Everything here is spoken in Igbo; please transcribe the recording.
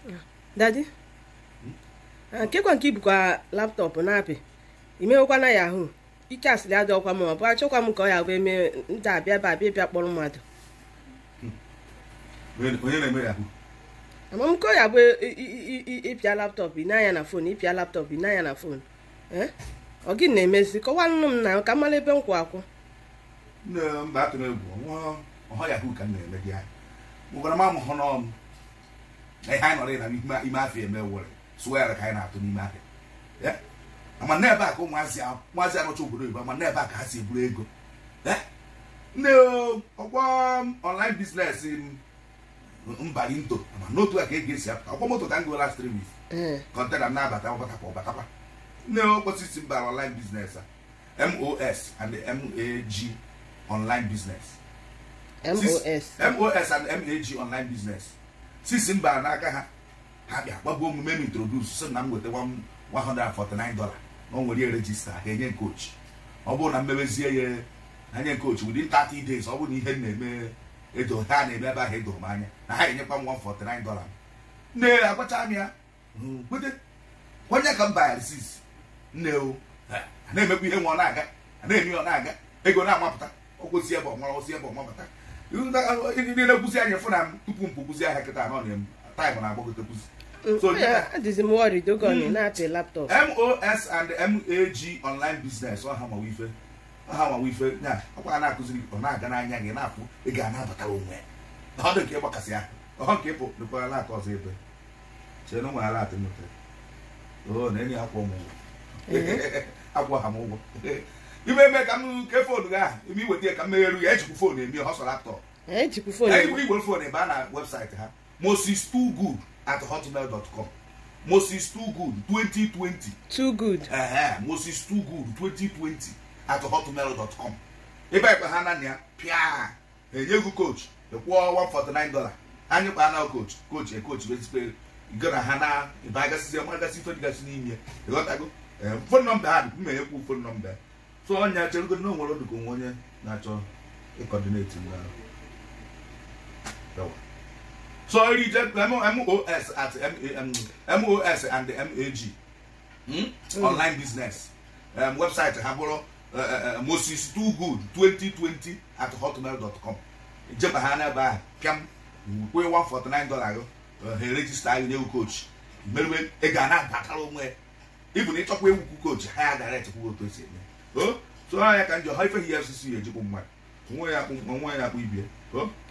dadi nkekwa nke ibukwa laptọpụ na-apị imewekwana yahoo ike asịrị adọkwa m ọ bụ achọkwa m ka ọ ya bụ eme ndị abịa ebe abịa bịa kpọrọ mmadụ onye na-eme yahoo ama m ka ọ ya bụ ị- ị- ị- ịpịa laptọpụ ịnanya na fon ịpịa laptọpụ ịnanya na fon ee ọ gị na-emezi kọwanụ m na ka m mara ebe m kwụ akwụ nne mba atụrụ egwu ọnwa ọha yahoo ka m na-eme gị anyị mụkwara m amụhụ n'ọm na ihe anyị nọrọ na ime ime afọ eme were sụwa ya ka anyị na-atụ n'ime afọ ya ama n'ebe a ka ụmụazị a ụmụazị arụcha obodo oyibo ama n'ebe a ka ha si eburu ego ya nne o, ọkwa online business m mbari nto ama n'otu a ka ego esi apụta ọkwa moto ka m gụọ last three weeks ee kọntena m na-abata ọbatakwa ọbatakwa nne okposisi mba online business a mos and mag online business mos mos and mag online business sisi mba n'aka ha ha bịa gbagbuo omume m introduce sị na m nweta 149 dollar na o nwere ya rejista ha enye coach ọ bụrụ na mmebezie ya anya coach within 30 days ọ bụrụ na ihe m na-eme edo ha na-eme ebe ahụ edoro m anya na ha enyekwa m 149 dollar nne agwacha m ya "Mm, kwete onye ka m bayara sis nne o a na-emekwa ihe nwa ọ na-aga a na-eme ọ na-aga ego na-amapụta ọkwụsị ebe ọmara osi ebe ọmapụta ndị na-ekwuzi anya fụ na m tupu m pụkwuzi ahịa kịta anọ na taịm na-agbagotekwuzi So, yeah. adịzi m wọri dogoni na-apị laptọpụ mos and mag online business ọha mawa ife ọha mawa ife ya ọkwa na-akụziri ọ na-aga n'anya gị na-afụ ị ga na-abatara onwe ya ọ dị nke ịgbakasị ahụ ọhọ nke ịpụ dịkwara na-atọ ọzọ ebe chee na ụmụ ala atụ nụte o na enyi akwa ụmụ ụgwọ agwa ha m ụgwọ ime eme ka m ke foonu gị ahụ ime iweta ya ka m megheru ya ejikwu foonu emi ọ sọ laptọp ejikwu fon igwe igwe foonu ebe a na webụsaịtị ha moses too good at hotmail dot com moses too good 2020 too good Ehe, moses too good 2020 at hotmail dot com ebe ekpe ha naanị ya pịa enye gị coach ịkwụọ 149 dollar anyị kpa na coach coach e coach bezikpe go na ha na ebe agasizi ọma gasị ife dịgasị n'ime ịghọtago fon nọmba ha dị mma enyekwu fon nọmba ya so ọnya cherugo na onwere dịka onwe onye na-achọ ịkọdineti na yawa so iri je mos at M- mos and mag hmm? online business um, website ha bụrụ uh, uh, moses too good 2020 at hotmail dot com jeba ha n'ebe ahụ pịam kwe 149 dollar gị uh, ha erejista gị nye coach merube ị ga na-abatara onwe ya ịbụ na ịchọkwa egwukwu coach ha ya direct kwuo otu esi eme o so ha ya ka njọ ha ife hi fcc ejikwu mmadụ onwe ya akpụ onwe ya akpụ ibie o